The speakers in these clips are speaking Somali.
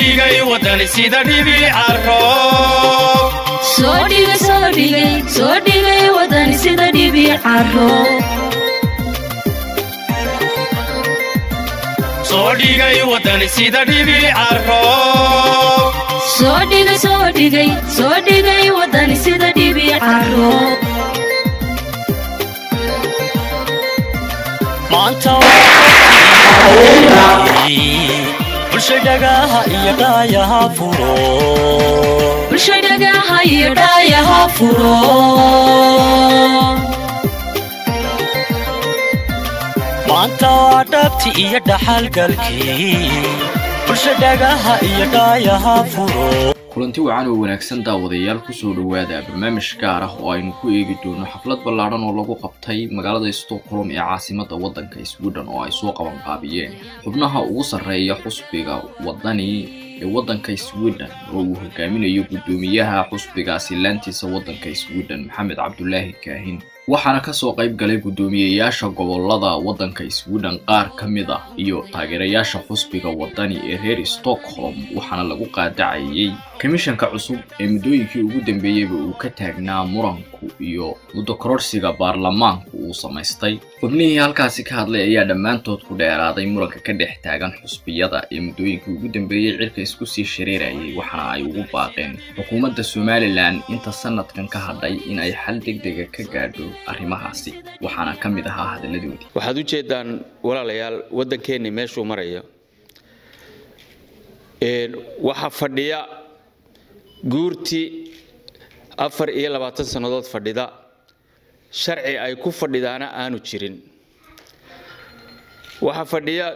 dhigay wadani sida dhibicaro soo dhigay soo dhigay soo dhigay wadani sida dhibicaro soo dhigay wadani sida dhibicaro soo dhigay soo dhigay soo dhigay wadani sida dhibicaro maanta bulsha dhagaha iyo dhaayaha furo bulsha dhagaha iyo dhaayaha furo maanta waa dhabti iyo dhaxalgalkii bulsha dhagaha iyo dhaayaha furo kulanti wacan oo wanaagsan daawadayaal kusoo dhowaada barnaamij gaar ah oo aynu ku eegi doono xaflad ballaadhan oo lagu qabtay magaalada stockholm ee caasimadda waddanka sweden oo ay soo qaban qaabiyeen xubnaha ugu sarreeya xusbiga waddani ee waddanka sweden oo uu hogaaminayo guddoomiyaha xusbigaasi laantiisa waddanka sweden maxamed cabdulaahi kaahin waxaana kasoo qayb galay guddoomiyeyaasha gobolada waddanka sweden qaar ka mid ah iyo taageerayaasha xusbiga waddani ee reer stockholm waxaana lagu qaadacayay komishanka cusub ee muddooyinkii ugu dambeeyeyba uu ka taagnaa muranku iyo muddo kororsiga baarlamaanku uu samaystay xubnihii halkaasi ka hadlay ayaa dhammaantood ku dheeraaday muranka ka dhex taagan xusbiyada ee muddooyinkii ugu dambeeyey cirka isku sii shareerayay waxaana ay ugu baaqeen xukuumadda somalilan inta sanadkan ka hadhay in ay xal degdega ka gaadho arrimahaasi waxaana ka mid ahaa hadalladoodii waxaad u jeedaan walaalayaal waddankeennii meeshuu marayo waxaa fadhiya guurtii afar iyo labaatan sannadood fadhida sharci ay ku fadhidaana aanu jirin waxaa fadhiya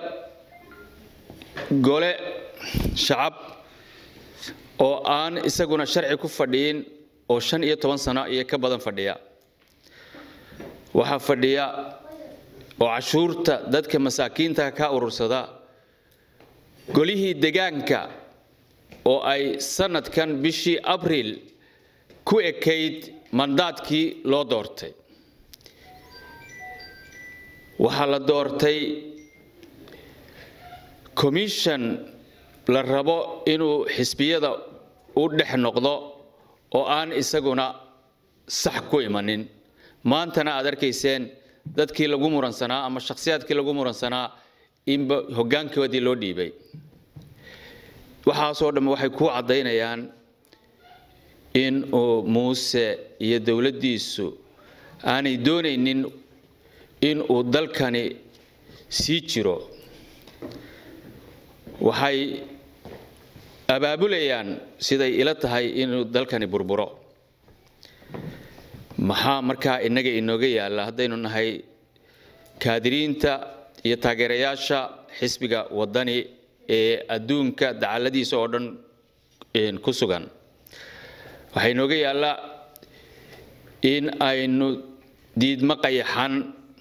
gole shacab oo aan isaguna sharci ku fadhiyin oo shan iyo toban sano iyo ka badan fadhiya waxaa fadhiya oo cashuurta dadka masaakiinta ka urursada golihii degaanka oo ay sanadkan bishii abriil ku ekayd mandaadkii loo doortay waxaa la doortay commission la rabo inuu xisbiyada u dhex noqdo oo aan isaguna sax ku imanin maantana aad arkayseen dadkii lagu muransanaa ama shakhsiyaadkii lagu muransanaa inba hoggaankoodii loo dhiibay waxaasoo dhamme waxay ku caddaynayaan in uu muuse iyo dowladdiisu aanay doonaynin in uu dalkani sii jiro waxay abaabulayaan siday ila tahay inuu dalkani burburo maxaa markaa innaga inooga yaalla haddaynu nahay kaadiriinta iyo taageerayaasha xisbiga waddani ee adduunka dacalladiisa oo dhan ku sugan waxaa inooga yaalla in aynu diidmo qayaxan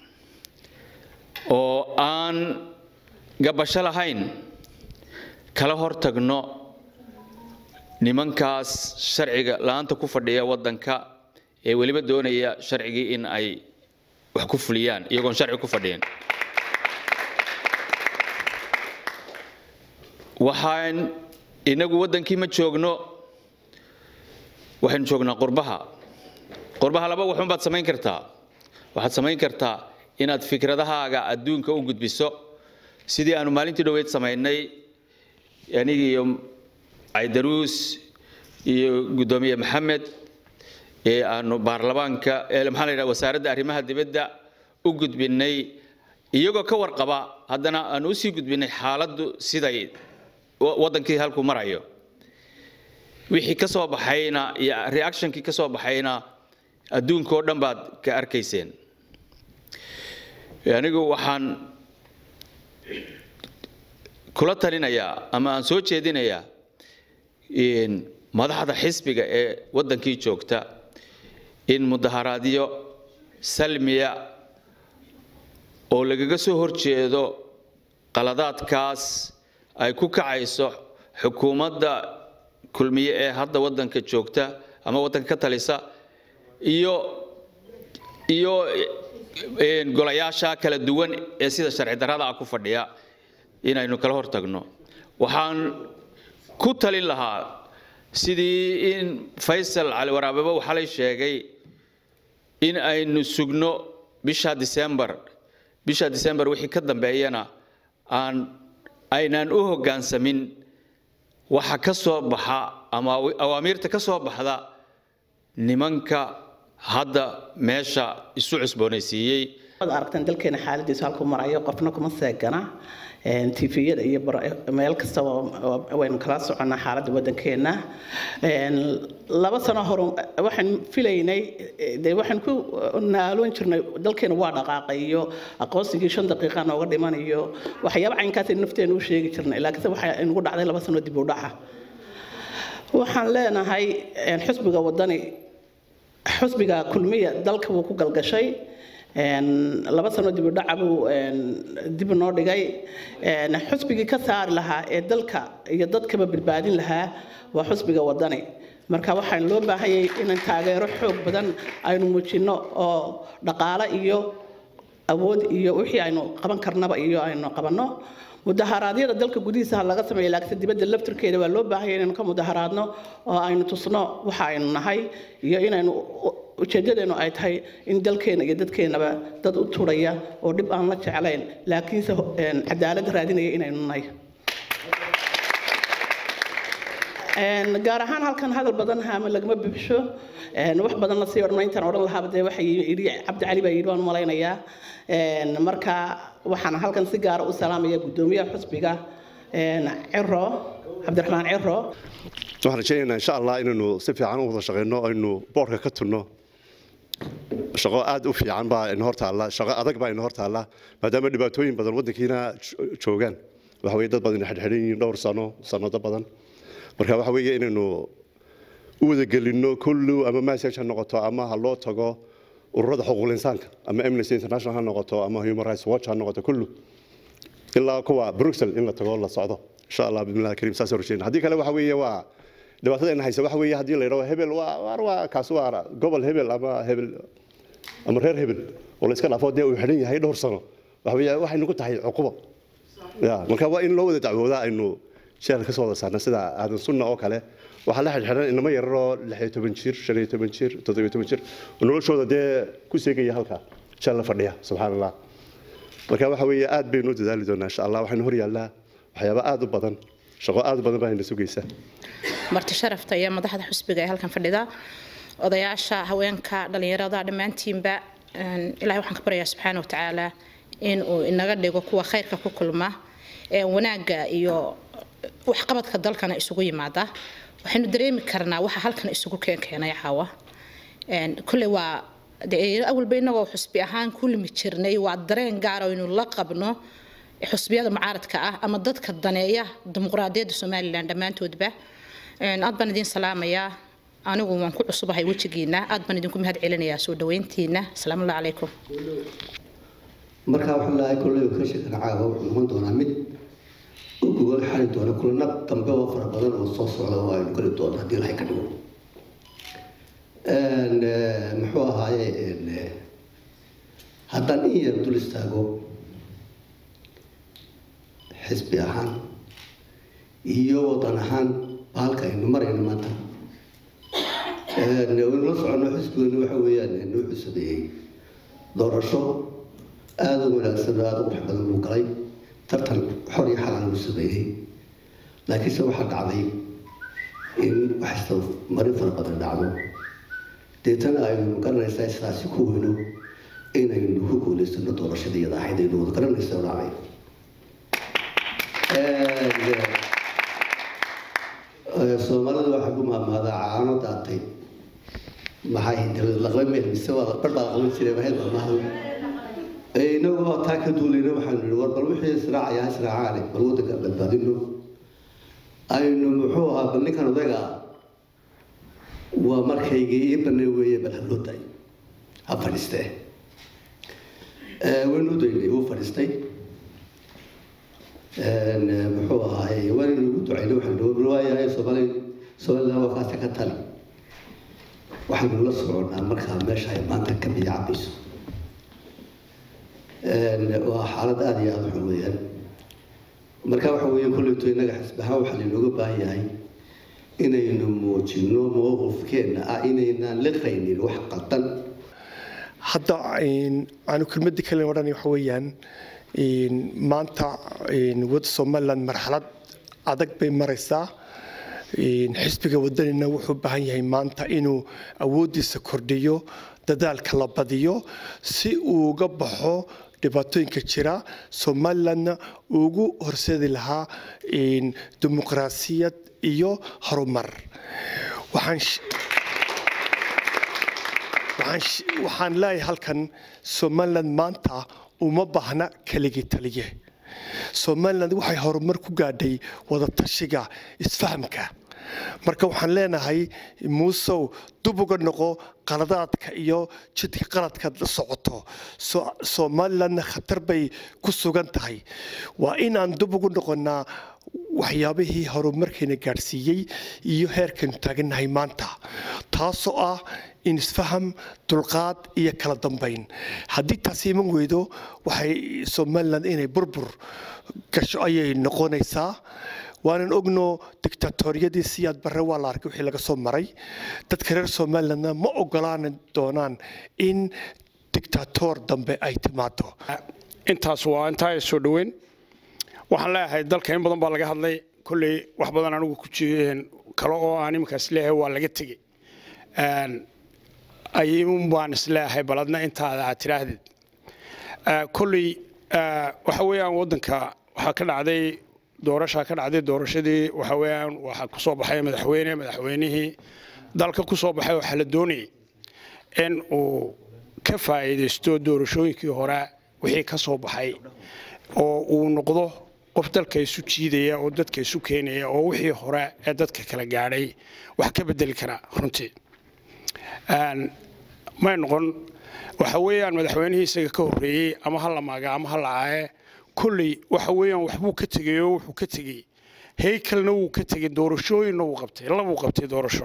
oo aan gabasho lahayn kala hor tagno nimankaas sharciga la-aanta ku fadhiya waddanka ee weliba doonaya sharcigii in ay wax ku fuliyaan iyagoon sharci ku fadhiyin waxaan inagu waddankii ma joogno waxaynu joognaa qurbaha qurbaha laba waxun baad samayn kartaa waxaad samayn kartaa inaad fikradahaaga adduunka u gudbiso sidii aanu maalintii dhoweyd samaynay anigi iyo caydaruus iyo guddoomiye maxamed ee aanu baarlamaanka maxaa la yidhaha wasaaradda arrimaha dibadda u gudbinay iyagoo ka warqaba haddana aanu usii gudbinay xaaladdu siday waddankii halkuu marayo wixii ka soo baxayna iyo reactionkii ka soo baxayna adduunka oo dhan baad ka arkayseen anigu waxaan kula talinayaa ama aan soo jeedinayaa madaxda xisbiga ee waddankii joogta in mudaharaadyo salmiya oo lagaga soo horjeedo qaladaadkaas ay ku kacayso xukuumadda kulmiye ee hadda waddanka joogta ama waddanka ka talisa iyo iyo golayaasha kala duwan ee sida sharci darrada ah ku fadhiya inaynu kala hortagno waxaan ku talin lahaa sidii in faysal cali waraababa waxaa lay sheegay in aynu sugno bisha disembar bisha disembar wixii ka dambeeyana aan aynaan u hoggaansamin waxa ka soo baxa ama awaamiirta ka soo baxda nimanka hadda meesha isu cusboonaysiiyey waad aragteen dalkeena xaaladiisu halkuu marayo qofna kuma seegana tviyada iyo meel kastaba waynu kala soconnaa xaaladda waddankeena laba sano hore waxaan filaynay dee waxaan ku naaloon jirnay dalkeena waa dhaqaaqay iyo aqoonsigii shan daqiiqa nooga dhiman iyo waxyaaba caynkaas nafteena u sheegi jirnay laakiinse waxaa inugu dhacday laba sano dib u dhaca waxaan leenahay xusbiga waddani xusbiga kulmiya dalka wuu ku galgashay laba sano dib u dhaca buu dib noo dhigay xusbigii ka saari lahaa ee dalka iyo dadkaba badbaadin lahaa waa xusbiga waddani marka waxaan loo baahanyay inaan taageero xoog badan aynu muujinno oo dhaqaale iyo awood iyo wixii aynu qaban karnaba iyo aynu qabanno mudaharaadyada dalka gudihiisa ha laga sameeya laakiinse dibadda laftirkeeda waa loo baahanya inaynu ka mudaharaadno oo aynu tusno waxa aynu nahay iyo inaynu ujeedadeenu ay tahay in dalkeena iyo dadkeenaba dad u turaya oo dhib aan la jeclayn laakiinse cadaalad raadinaya inaynu nahay gaar ahaan halkan hadal badan haama lagama bibsho wax badan la sii odhan intaan odhan lahaaba dee waxa yidhi cabdi cali baa yidhi waan malaynayaa marka waxaan halkan si gaara u salaamaya guddoomiyaha xusbiga ciro cabdiraxmaan ciro waxaan rajaynaynaa insha allah inaynu si fiican u wada shaqeyno aynu boorka ka tunno shaqo aad u fiican baa ina hor taalla shaqo adag baa ina hor taalla maadaama dhibaatooyin badan waddankiina joogaan waxa weye dad badan xidhxidhan yihiin dhowr sano sanado badan marka waxa weeye inaynu u wadagelinno kullu ama message ha noqoto ama ha loo tago ururada xuquuqul insaanka ama amnesty international ha noqoto ama human rights watch ha noqoto kullu ilaa kuwa bruxelles in la tago la socdo insha allah bismillahi kariim saas horjeedna haddii kale waxa weeye waa dhibaatadayna haysa waxa weeye haddii la yidhaho hebel waa waa waa kaas waa gobol hebel ama hebel ama reer hebel oo la iska dhaafo dee uu xidhan yahay dhowr sano waxa weeye waxaynu ku tahay cuqubo ya marka waa in loo wada dacwoodaa aynu jeel ka soo wada saarna sida aadan sunna oo kale waxaa la xidhxidhan inama yararoo lixiyo toban jir shan iyo toban jir toddobiyo toban jir oo noloshooda dee ku seegaya halka jeel la fadhiya subxaan allah marka waxa weeye aad baynu u dadaali doonaa insha allah waxaynu hor yaallaa waxyaaba aad u badan shaqo aad u badan baa ina sugaysa marti sharafta iyo madaxda xusbiga ee halkan fadhida odayaasha haweenka dhalinyarada dhammaantiinba ilahay waxaan ka baryayaa subxaana wa tacaala in uu inaga dhigo kuwa khayrka ku kulma ee wanaagga iyo waxqabadka dalkana isugu yimaada waxaynu dareemi karnaa waxa halkan isugu keenkeenay caawa kulley waa awalba inagoo xusbi ahaan ku limi jirnay waa dareen gaar aynu la qabno xusbiyada mucaaradka ah ama dadka daneeya dimuqraadiyadda somalilan dhammaantoodba aad baan idiin salaamayaa anigu waan ku cusubahay wejigiina aad baan idinku mahad celinayaa soo dhaweyntiina asalaamu allah calaykum markaa waxaa lahay kolley ka sheekana caawa wuxuu noqon doonaa mid u gogol xali doona kulana dambe oo fara badan oo soo socda oo aynu geli doono haddii ilahay ka dhigo muxuu ahaaye haddaan in yar dul istaago xisbi ahaan iyo wadan ahaan bahalka aynu marayno maanta waynu la soconno xisbigeennu waxa weeyaan noo cusabeeyey doorasho aada u wanaagsan oo aada u qurux badan buu galay tartan xor iyo xalaan uu sameeyey laakiinse waxaa dhacday in waxasta marin fara badan dhacdo deetana aynu garanaysaa sidaasi ku weyno inaynu ku guulaysano doorashada iyada ahayd aynu wada garanaysa oo dhacday soomaalida waxaa ku maamaadaa caano daatay maxay laqba meel mise waa bar baa laqaban jiray mahel maamaha inagu oo taa ka duulayna waxaanu nihi war bal wixii israacaya israacaane bal waddanka badbaadino aynu muxuu ahaa bal ninkan odayga waa markaygii ii banay weeye bal ha loo daayo ha fadhiistee waynu u daynay wuu fadhiistay muxuu ahaaye waanaynu ugu ducaynay waxaanu waayahay soomaali somaliland waa kaasa ka tali waxaanu la soconnaa markaa meesha ay maanta ka biyo cabayso waa xaalad aada iyo aada xun weeyaan marka waxa weeye kolleyto innaga xisbi ahaan waxaa laynooga baahan yahay inaynu muujinno mowqifkeenna ah inaynaan liqaynin wax qaldan hadda aanu kelmadii kale odhanay waxa weeyaan maanta wadda somaliland marxalad adag bay maraysaa xisbiga wadanina wuxuu u baahan yahay maanta inuu awooddiisa kordhiyo dadaalka la badiyo si uu uga baxo dhibaatooyinka jira somalilandna ugu horseedi lahaa dimuqraasiyad iyo horumar waxaan leeyahay halkan somaliland maanta uma baahna keligii taliye somaliland waxay horumar ku gaadhay wadatashiga isfahamka marka waxaan leenahay muusow dub uga noqo qaladaadka iyo jidka qaladkaad la socoto somalilandna khatar bay ku sugan tahay waa inaan dub ugu noqonnaa waxyaabihii horumarkeena gaadhsiiyey iyo heerkaynu taagannahay maanta taasoo ah in isfaham dulqaad iyo kala dambayn haddii taasi iman weydo waxay somaliland inay burbur gasho ayay noqonaysaa waanan ogno dictatoriyadii siyaad barre waa la arkay wixii laga soo maray dadka reer somalilandna ma ogolaan doonaan in dictator dambe ay timaado intaas waa intaa soo dhoweyn waxaan leeyahay dalka in badan baa laga hadlay kolley wax badan anigu ku jireen kale oo aan iminkaas leeyahay waa laga tegey ayuun baan isleeyahay baladna intaada aad tidhaahdid kolley waxa weeyaan waddanka waxaa ka dhacday doorashaa ka dhacday doorashadii waxa weeyaan waxaa ku soo baxay madaxweyne madaxweynihii dalka ku soo baxay waxaa la doonayay in uu ka faa'iidaysto doorashooyinkii hore wixii ka soo baxay oo uu noqdo qof dalka isu jiidaya oo dadka isu keenaya oo wixii hore ee dadka kala gaadhay wax ka bedeli kara runtii may noqon waxa weeyaan madaxweynihii isaga ka horreeyey ama ha la maaga ama ha la aaye kolley waxa weeyaan waxbuu ka tegey oo wuxuu ka tegey heykalna wuu ka tegey doorashooyinna wuu qabtay labuu qabtay doorasho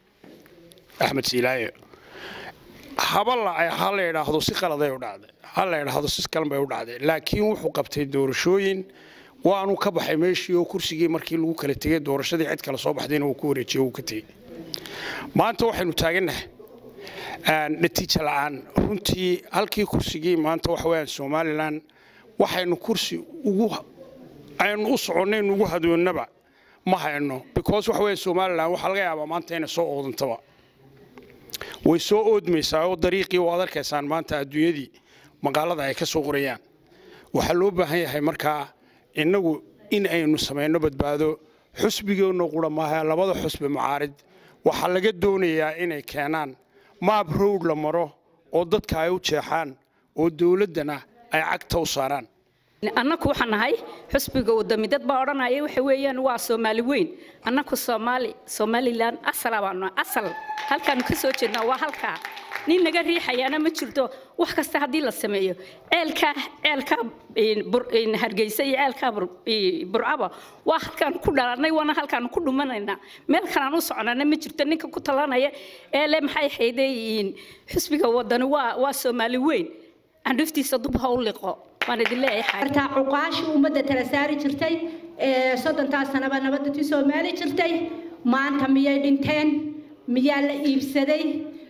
axmed siilaaye haba la ha la idhaahdo si qaladay u dhacday ha la idhaahdo si kalan bay u dhacday laakiin wuxuu qabtay doorashooyin waanu ka baxay meeshii oo kursigii markii lagu kala tegey doorashadii cid kale soo baxdayna uu ku wareejiyey uu ka tegey maanta waxaynu taagannahay natiijo la'aan runtii halkii kursigii maanta waxa weeyaan somalilan waxaynu kursi ugu aynu u soconnayn ugu hadoonnaba ma hayno because waxa weeye somalilan waxaa laga yaabaa maanta inay soo oodantaba way soo oodmaysaa oo dariiqii waad arkaysaan maanta adduunyadii magaalada ay ka soo qorayaan waxaa loo baahan yahay markaa innagu in aynu samayno badbaado xusbigeenno qura maaha labada xusbi mucaarid waxaa laga doonayaa inay keenaan maab rowd la maro oo dadka ay u jeexaan oo dowladdana ay cagta u saaraan annaku waxaan nahay xusbiga wadami dad baa odhanaya waxa weeyaan waa soomaali weyn annaku soomaali somalilan asala baanu asal halkaanu ka soo jeednaa waa halkaa nin naga riixayaana ma jirto wax kasta haddii la sameeyo ceelkaa ceelkaa hargeysa iyo ceelkaa burcaba waa halkaanu ku dhalanay waana halkaanu ku dhumanaynaa meel kalaan u soconana ma jirto ninka ku talanaya ee le maxay hayday xusbiga wadani waa waa soomaali weyn candhuftiisa dub ha u liqo waan idin leeyahay martaa cuqaashii ummadda tala saari jirtay ee soddontaa sanaba nabaddatii soomaali jirtay maanta miyay dhinteen miyaa la iibsaday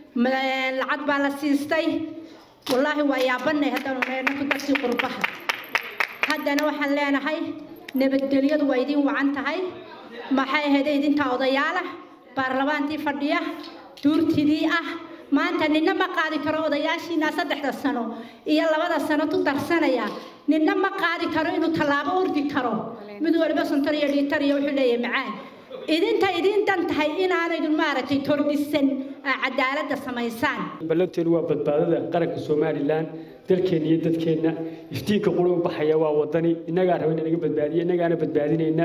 lacag baa la siistay wallaahi waa yaabanay haddaanu neenaku dadkii qurbaha haddana waxaan leenahay nabadgelyadu waa idiin wacan tahay maxay ahayd idintaa odayaala baarlamaantii fadhiya duurtidii ah maanta ninna ma qaadi karo odayaashiina saddexda sano iyo labada sano tu darsanaya ninna ma qaadi karo inuu tallaabo ordi karo mid waliba sontor iyo dhiitar iyo wuxuu leeyahay macaan idinta idin dan tahay inaanaydun maaragtay tordhisan cadaaladda samaysaan ballanteenu waa badbaadada qaranka somalilan dalkeenna iyo dadkeenna iftiinka qura u baxaya waa wadani innagaa raba in naga badbaadiya innagaana badbaadinayna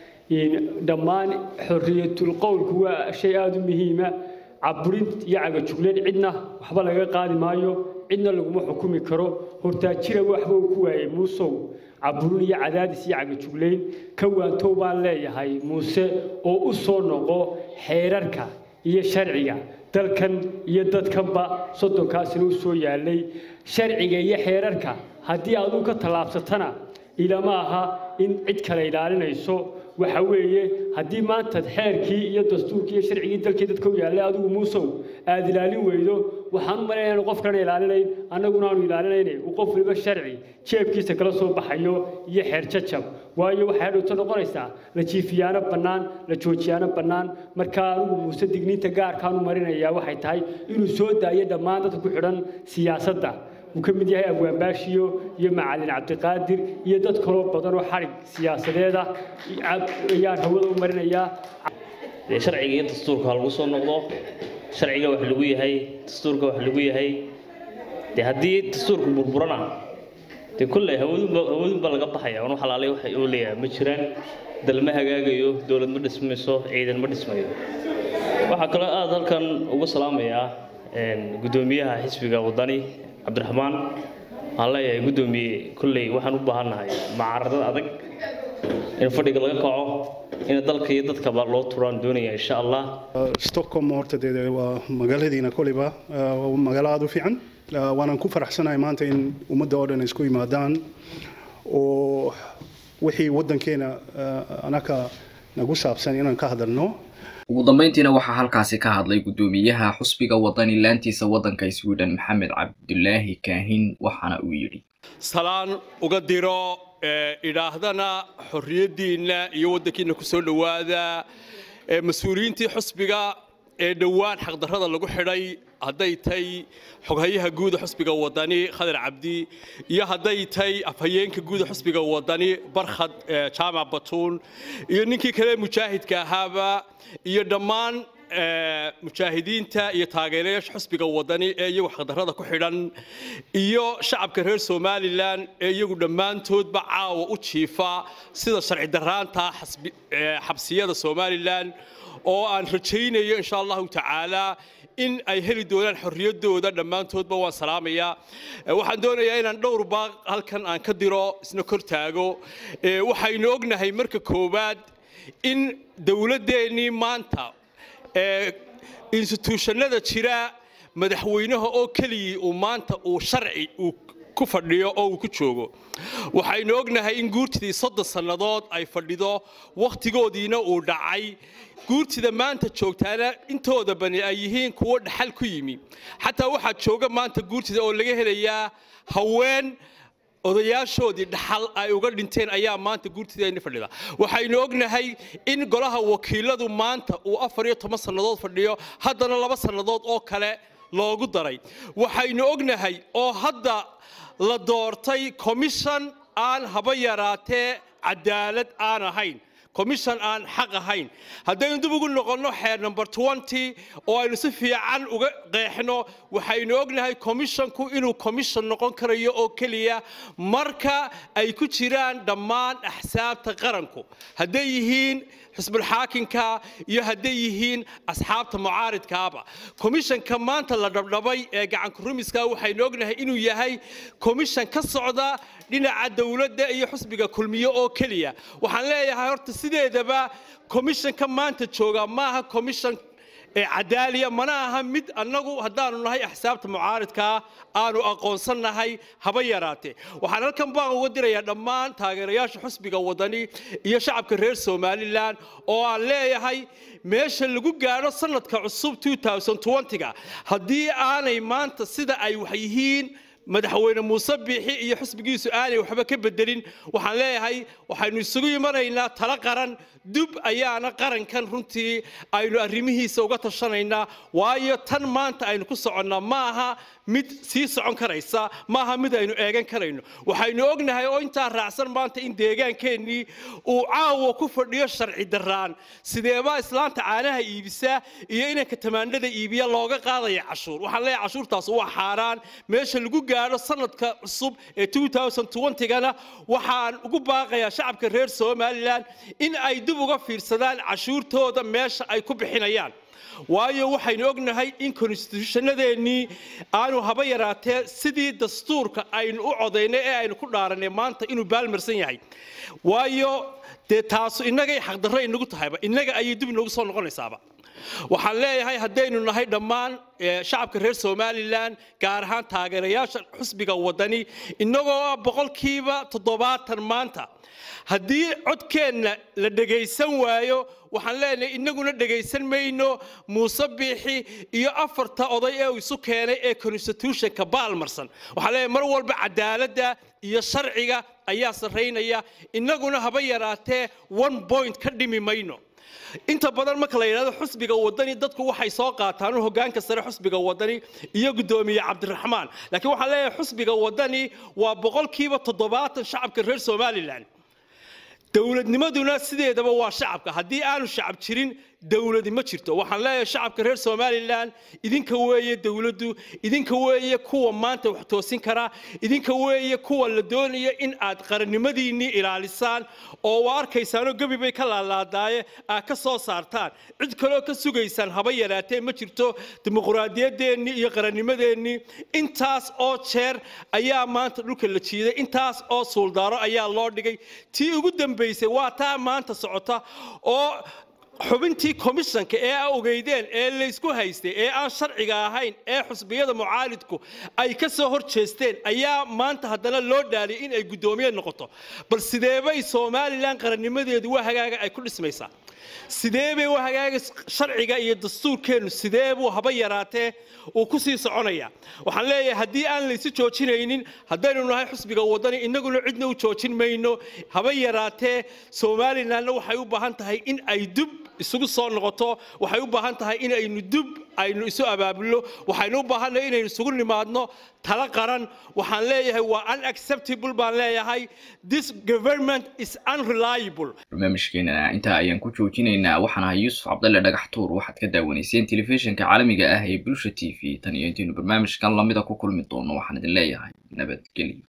dhammaan xorriyatul qowlku waa shay aada u muhiima caburin iyo cagajugleen cidna waxba laga qaadi maayo cidna laguma xukumi karo hortaajira waxba uu ku waayey muusow caburin iyo cadaadis iyo cagajugleyn ka waantow baan leeyahay muuse oo u soo noqo xeerarka iyo sharciga dalkan iyo dadkanba soddonkaasina u soo yaalay sharciga iyo xeerarka haddii aduu ka tallaabsatana ilama aha in cid kale ilaalinayso waxa weeye haddii maanta xeerkii iyo dastuurkii iyo sharcigii dalkii dadka u yaallay adigu muusow aad ilaalin weydo waxaan u malaynaya qof kalena ilaalinayn annaguna aanu ilaalinayne uu qof waliba sharci jeebkiisa kala soo baxayo iyo xeer jajab waayo waxay hadhowto noqonaysaa la jiifiyaano bannaan la joojiyaano bannaan marka anigu muuse digniinta gaarkaanu marinayaa waxay tahay inuu soo daayo dhammaan dadka ku xidhan siyaasadda uu ka mid yahay abwaanbaashiyo iyo macalin cabdiqaadir iyo dad kaloo badan oo xarig siyaasadeeda ayaan hawada u marinayaa dee sharciga iyo dastuurka ha lagu soo noqdo sharciga wax lagu yahay dastuurka wax lagu yahay dee haddii dastuurka burburana dee kolley hawadunba hawadunba laga baxaya anu xalaalay waxa oo leeyahay ma jiraan dal ma hagaagayo dowlad ma dhismayso ciidan ma dhismayo waxaa kaloo aada halkan ugu salaamayaa guddoomiyaha xisbiga wadani cabdiraxmaan waxaan leeyahay guddoomiye kolley waxaan u baahannahay macaradad adag in fadhiga laga kaco in dalka iyo dadkaba loo turaan doonaya insha allah stockholm horta dee waa magaaladiina koleyba waa magaalo aada u fiican waanaan ku faraxsanahay maanta in ummadda oo dhan isku yimaadaan oo wixii waddankeena anaka nagu saabsan inaan ka hadalno ugu dambeyntiina waxaa halkaasi ka hadlay guddoomiyaha xusbiga wadani laantiisa waddanka sweden maxamed cabdulaahi kaahin waxaana uu yidhi salaan uga diro idhaahdana xorriyaddiinna iyo waddankiinna ku soo dhowaada mas-uuliyiintii xusbiga ee dhowaan xaqdarrada lagu xidhay hadday tay xoghayaha guuda xusbiga wadani khadar cabdi iyo hadday tay afhayeenka guuda xusbiga wadani barkhad jaamac batuun iyo ninkii kale mujaahidka ahaaba iyo dhammaan mujaahidiinta iyo taageerayaasha xusbiga wadani ee iyagu xaqdarrada ku xidhan iyo shacabka reer somalilan ee iyagu dhammaantoodba caawa u jiifa sida sharci darraanta xabsiyada somalilan oo aan rajaynayo insha allahu tacaala in ay heli doonaan xorriyaddooda dhammaantoodba waan salaamayaa waxaan doonayaa inaan dhowr baaq halkan aan ka diro isna kor taago waxaynu ognahay marka koowaad in dowladdeennii maanta instituushannada jira madaxweynaha oo keligii uu maanta uu sharci uu ku fadhiyo oo uu ku joogo waxaynu ognahay in guurtidii soddon sannadood ay fadhido wakhtigoodiina uu dhacay guurtida maanta joogtaana intooda bani ay yihiin kuwo dhaxal ku yimi xataa waxaa jooga maanta guurtida oo laga helayaa haween odayaashoodii dhaxal ay uga dhinteen ayaa maanta guurtideeni fadhida waxaynu ognahay in golaha wakiiladu maanta uu afar iyo toban sannadood fadhiyo haddana laba sannadood oo kale loogu daray waxaynu ognahay oo hadda la doortay commission aan haba yaraatee cadaalad aan ahayn commission aan xaq ahayn haddaynu dib ugu noqonno xeer number twenty oo aynu si fiican uga qeexno waxaynu ognahay commissionku inuu commission noqon karayo oo keliya marka ay ku jiraan dhammaan axsaabta qaranku hadday yihiin xisbulxaakinka iyo hadday yihiin asxaabta mucaaridkaaba commissionka maanta la dhabdhabay ee gacanku rumiska waxaynu ognahay inuu yahay commission ka socda dhinaca dowladda iyo xusbiga kulmiye oo keliya waxaan leeyahay horta sideedaba commissionka maanta jooga maaha commission cadaaliya mana aha mid annagu haddaanu nahay axsaabta mucaaridkaa aanu aqoonsannahay haba yaraatee waxaan halkan baan uga dirayaa dhammaan taageerayaasha xusbiga wadani iyo shacabka reer somalilan oo aan leeyahay meesha lagu gaadho sanadka cusub 2020ga haddii aanay maanta sida ay wax yihiin madaxweyne muuse biixi iyo xisbigiisu aanay waxba ka bedelin waxaan leeyahay waxaynu isugu imanaynaa tala qaran dub ayaana qarankan runtii aynu arrimihiisa uga tashanaynaa waayo tan maanta aynu ku soconnaa ma aha mid sii socon karaysa ma aha mid aynu eegan karayno waxaynu ognahay oo intaa raacsan maanta in deegaankeenii uu caawa ku fadhiyo sharci darraan sideebaa islaanta caanaha iibisa iyo inanka tamaandhada iibiya looga qaadaya cashuur waxaan leeyahay cashuurtaas waa xaaraan meesha lagu gaadho sanadka cusub ee 2020gana waxaan ugu baaqayaa shacabka reer somalilan in ay dib uga fiirsadaan cashuurtooda meesha ay ku bixinayaan waayo waxaynu ognahay in konstitutionadeennii aanu haba yaraatee sidii dastuurka aynu u codaynay ee aynu ku dhaaranay maanta inuu baalmarsan yahay waayo dee taasu innagay xaqdarro inagu tahayba innaga ayay dib inagu soo noqonaysaaba waxaan leeyahay haddaynu nahay dhammaan eh, shacabka reer somalilan gaar ahaan taageerayaasha xusbiga wadani innagoo ah boqolkiiba toddobaatan maanta haddii codkeenna la dhegaysan waayo waxaan leenahay innaguna dhegaysan mayno muuse biixi iyo afarta oday ee uu isu keenay ee constitutionka baalmarsan waxaan leeyahay mar walba cadaaladda iyo sharciga ayaa sarraynaya innaguna haba yaraatee one point ka dhimi mayno inta badan marka la yidhahdo xusbiga wadani dadku waxay soo qaataan hogaanka sare xusbiga wadani iyo gudoomiye cabdiraxmaan laakiin waxaan leeyahay xusbiga wadani waa boqolkiiba toddobaatan shacabka reer somalilan dowladnimaduna sideedaba waa shacabka haddii aanu shacab jirin dowladi ma jirto waxaan leeyahay shacabka reer somalilan idinka weeye dowladdu idinka weeye kuwa maanta wax toosin kara idinka weeye kuwa la doonaya in aad qarannimadiinnii ilaalisaan oo waa arkaysaanoo gebi bay ka laalaadaaye aad ka soo saartaan cid kaloo ka sugaysaan haba yaraatee ma jirto dimuquraadiyadeennii iyo qarannimadeennii intaas oo jeer ayaa maanta dhulka la jiiday intaas oo suuldaaro ayaa loo dhigay tii ugu dambaysay waa taa maanta socota oo xubintii komishanka ee a ogeydeen ee laysku haystay ee aan sharciga ahayn ee xusbiyada mucaalidku ay ka soo hor jeesteen ayaa maanta haddana loo dhaaliyay in ay guddoomiye noqoto bal sideebay somalilan qarannimadeedu waa hagaaga ay ku dhismaysaa sidee bay u hagaaga sharciga iyo dastuurkeennu sidee buu haba yaraatee uu ku sii soconaya waxaan leeyahay haddii aan laysu joojinaynin haddaynu nahay xusbiga wadani innaguna cidna u joojin mayno haba yaraatee somalilanna waxay u baahan tahay in ay dub isugu soo noqoto waxay u baahan tahay in aynu dub aynu isu abaabulno waxaynu u baahannahay inaynu isugu nimaadno tala qaran waxaan leeyahay waa unacceptable baan leeyahay this government is unreliable barnaamijkeena intaa ayaan ku joojinaynaa waxaan ahay yuusuf cabdalle dhagax tuur waxaad ka daawanayseen telefishinka caalamiga ah ee bulsha t v tan iyo intaynu barnaamijkan lamida ku kulmi doono waxaan idin leeyahay nabadgelyo